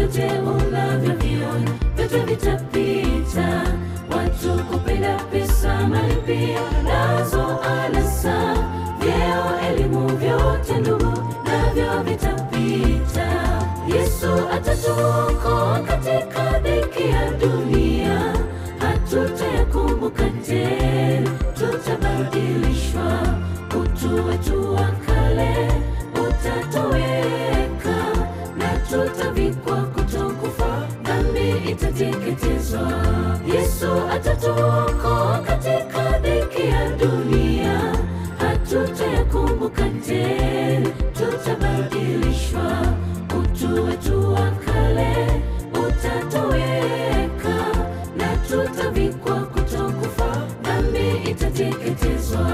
vyote unavyoviona vyote vitapita, watu kupenda pesa, mali pia nazo anasa, vyeo, elimu, vyote ndugu, navyo vitapita. Yesu atatuokoa katika dhiki ya dunia, hatutayakumbuka tena, tutabadilishwa, utu wetu wa kale utatoweka, na tutavikwa kutokufa, dhambi itateketezwa. Yesu atatuokoa katika dhiki ya dunia, hatutayakumbuka tena, tutabadilishwa, utu wetu wa kale utatoweka, na tutavikwa kutokufa, dhambi itateketezwa.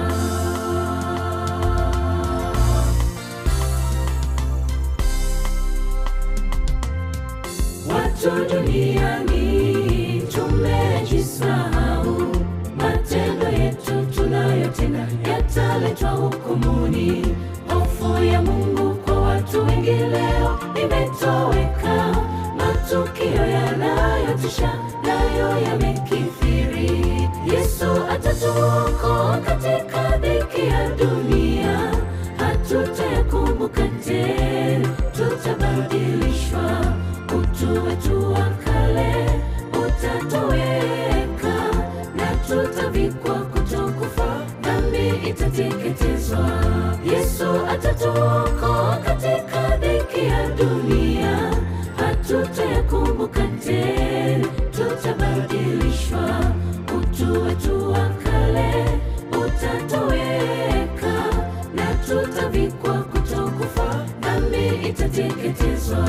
Watu duniani tumejisahau, matendo yetu tunayotenda yataletwa hukumuni. Hofu ya Mungu kwa watu wengi leo imetoweka, matukio yanayotisha nayo yamekithiri. Yesu atatuokoa katika dhiki ya dunia, hatutayakumbuka tena, tutabadilishwa utu wetu wa kale utatoweka, na tutavikwa kutokufa, dhambi itateketezwa. Yesu atatuokoa katika dhiki ya dunia, hatutayakumbuka tena, tutabadilishwa, utu wetu wa kale utatoweka, na tutavikwa kutokufa, dhambi itateketezwa.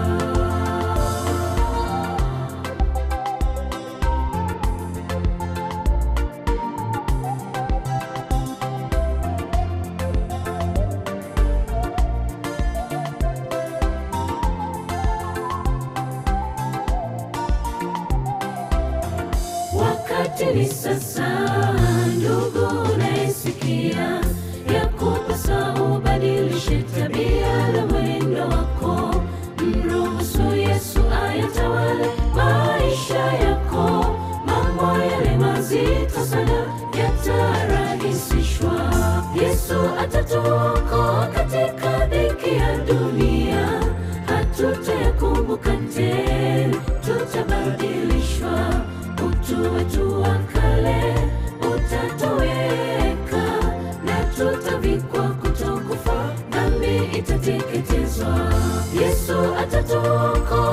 Wakati ni sasa, ndugu unayesikia, ya kupasa ubadilishe tabia na mwendo wako. Mruhusu Yesu ayatawale maisha yako. Mambo yale mazito sana yatarahisishwa. Yesu atatuokoa katika dhiki ya dunia, hatutayakumbuka tena, tutabadilishwa utu wetu wa kale utatoweka, na tutavikwa kutokufa, dhambi itateketezwa. Yesu atatuokoa